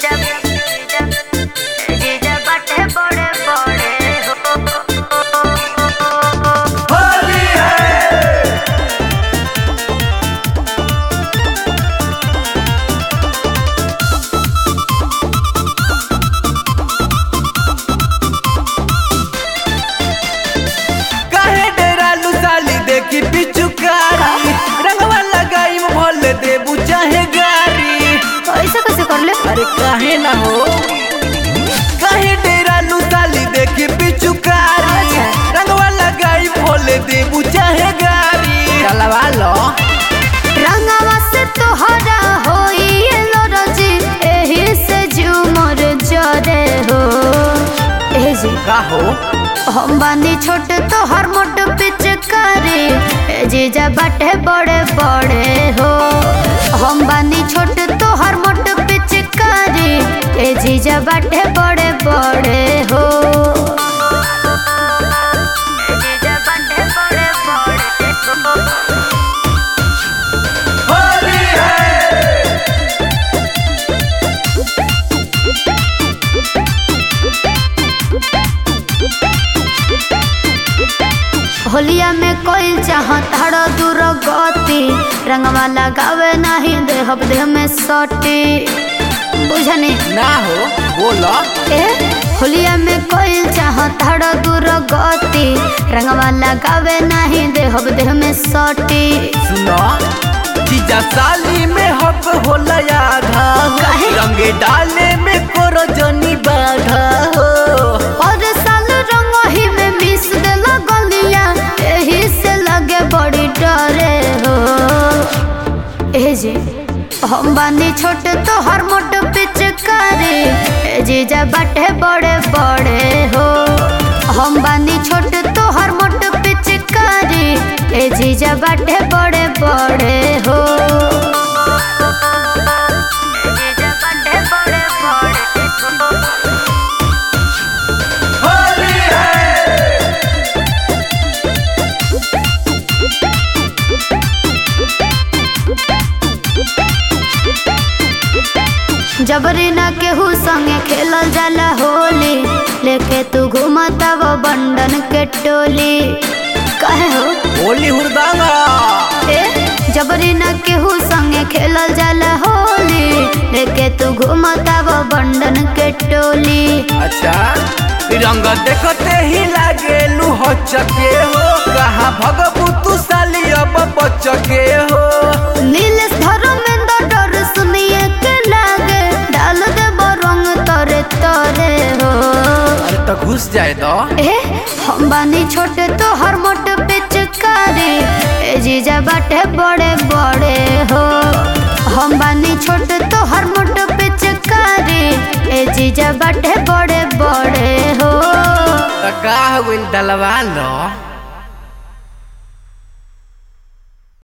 जीजा जीजा जीजा बाटे बड़े बड़े हो काहे डेरालू साली देखी पिचुकारी रंगवा लगाई भल देबू चाहे गारी ऐसे कैसे कर ले अरे काहे ना हो काहे डेरालू साली देखी पिचुकारी रंगवा लगाई भल देबू चाहे गारी चलवा लो रंगवा से तोहरा होई एलर्जी एही से झूमर जरे हो ए जी का हो हम बानी छोट तोहर मोट पिचकारी ए जीजा बाटे बड़े बड़े हो हम बानी छोट तोहर मोट पिचकारी ए जीजा बाटे बड़े बड़े हो ए जीजा बाटे बड़े बड़े हो होलिया में कोई चाहत हड़ दूर गति रंगवा लगावे नहीं देहब देह में सटी बुझनी ना हो बोलो ए होलिया में कोई चाहत हड़ दूर गति रंगवा लगावे नहीं देहब देह में सटी सुनो जीजा साली में हक होला आधा हो काहे? रंगे डाले में कोरो जनी बाधा हो और साल रंग ही में मिस देला गलिया एही से लगे बड़ी डरे हो ए जी हम बानी छोट तो हर मोट पिचकारी ए जीजा बाटे बड़े बड़े हो हम बानी छोट तो हर मोट पिचकारी ए जीजा बाटे बड़े बड़े हो ए जीजा बाटे बड़े बड़े हो जबरी ना केहू संगे खेलल जाला होली लेके तू घूमता वो बंडन के टोली कहे हो होली हुरदांगा ए जबरी ना केहू संगे खेलल जाला होली लेके तू घूमता वो बंडन के टोली अच्छा रंग देखते ही लागे लू चके हो कहाँ भगबू तू साली अब बचके हो नीलेश धर्मेंद्र डर सुनिए के लागे डाल दे रंग तोरे तोरे हो अरे तो घुस जाए तो ए हम बानी छोटे तो हर मोट पिचकारी ए जीजा बाटे बड़े बड़े हो हम बानी छोटे तो हर मोट पिचकारी ए जीजा बाटे बड़े बड़े हो का हो गइल डलवा लो